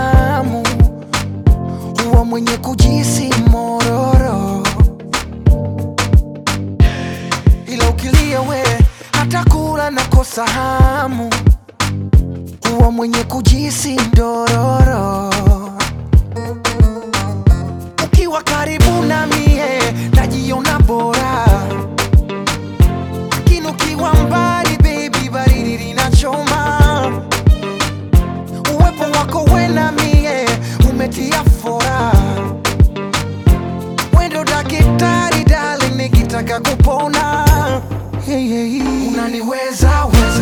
hamu, huwa mwenye kujisi mororo, ila ukilia we hata kula nakosa hamu, huwa mwenye kujisi ndororo. Ukiwa karibu na mie najiona bora, lakini ukiwa mbali baby, baridi linachoma. Uwepo wako we na mie umetia fora, wendo daktari darling, nikitaka kupona hey, hey. Unaniweza weza,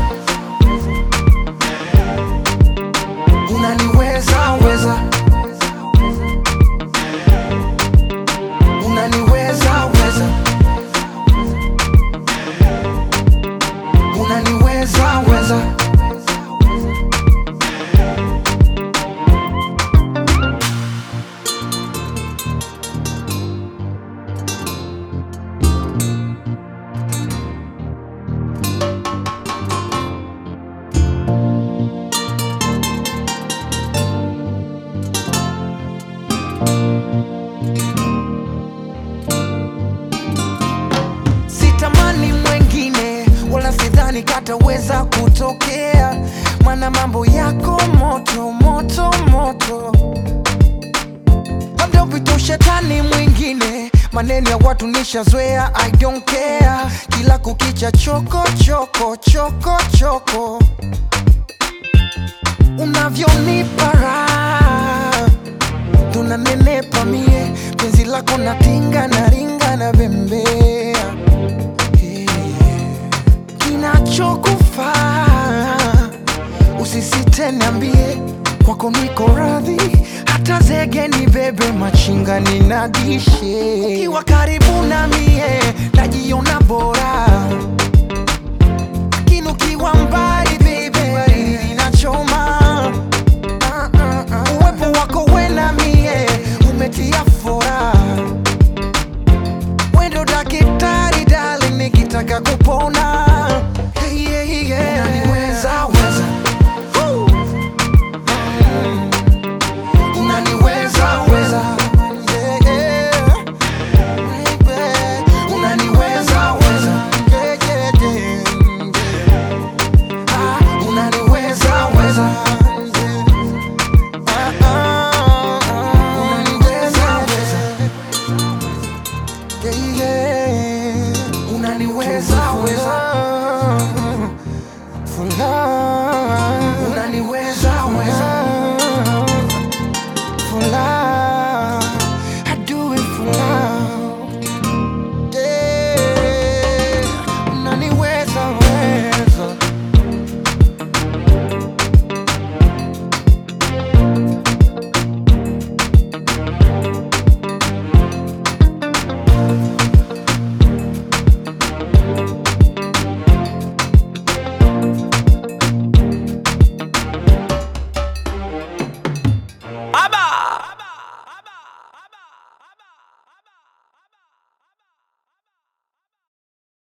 unaniweza weza, unaniweza weza, unaniweza weza. Sitamani mwengine wala sidhani kataweza kutokea, mana mambo yako moto moto moto, labda upite ushetani mwingine. Maneno ya watu nishazoea, I don't care. Kila kukicha choko choko choko choko, unavyonipa raha tunanenepa mie, penzi lako natinga na ringa na bembea Hey. kinachokufaa usisite niambie, kwako niko radhi, hata zege ni bebe machinga ninadishe. Ukiwa karibu na mie najiona bora, lakini ukiwa mbali